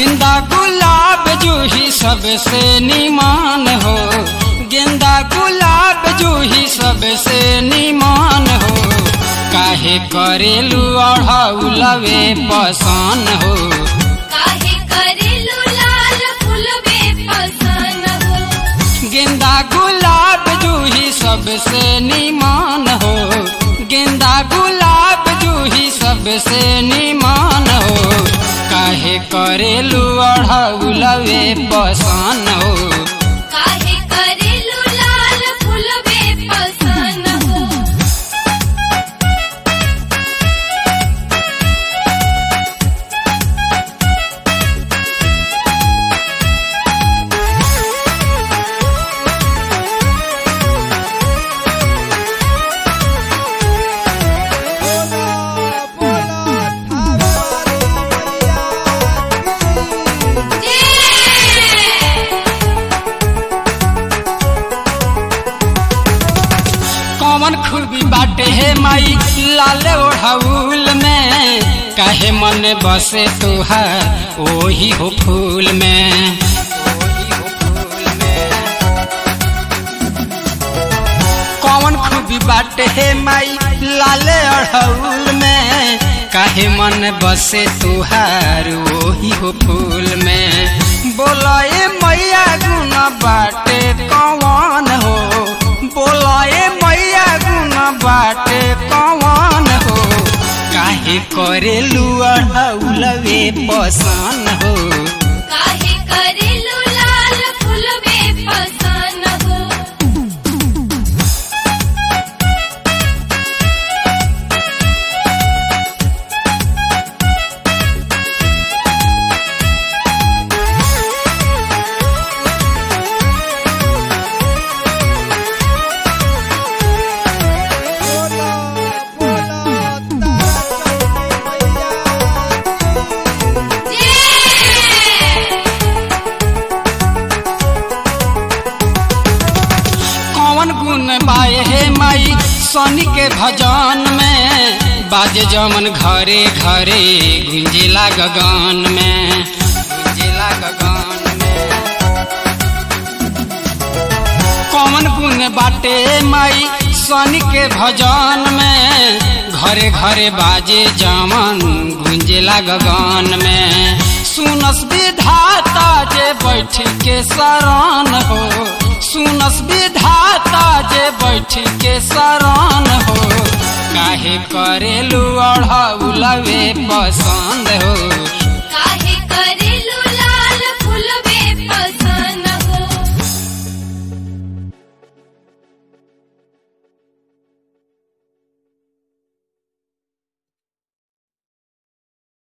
गेंदा गुलाब जूही सबसे निमान हो गेंदा गुलाब जूही सबसे निमान हो काहे करेलू अढ़ौलवे पसान हो काहे करेलू लाल फूलवे पसन हो गेंदा गुलाब जूही सबसे निमान हो गेंदा गुलाब जूही सबसे निमान हो काहे करेलू अढ़ौलवे पसान हो काहे करेलू लाल फूलवे पसन हो कौन खूबी बाटे है माई लाल ओढ़ाउल में काहे मन बसे तुहार ओही हो फूल में कौन खूबी बाटे है माई लाल ओढ़ाउल में काहे मन बसे तुहार ओही हो फूल में बोलाए मैया गुना बाटे कौन हो बोलाए मैया गुना बाटे कौन हो काहे करेलू अढ़ौलवे पसान हो काहे करेलू लाल फूलवे पसन हो कौन गुण बाए हे माई शनि के भजन में बाजे जमन घरे घरे गुंजेला गगन में गुंजेला गगन में कौन गुण बाटे माई शनि के भजन में घरे घरे बाजे जमन गुंजेला गगन में सुनस विधाता जे बैठ के शरण हो सुनस विधाता जे बैठ के शरण हो काहे करेलू अढ़ौलवे पसंद हो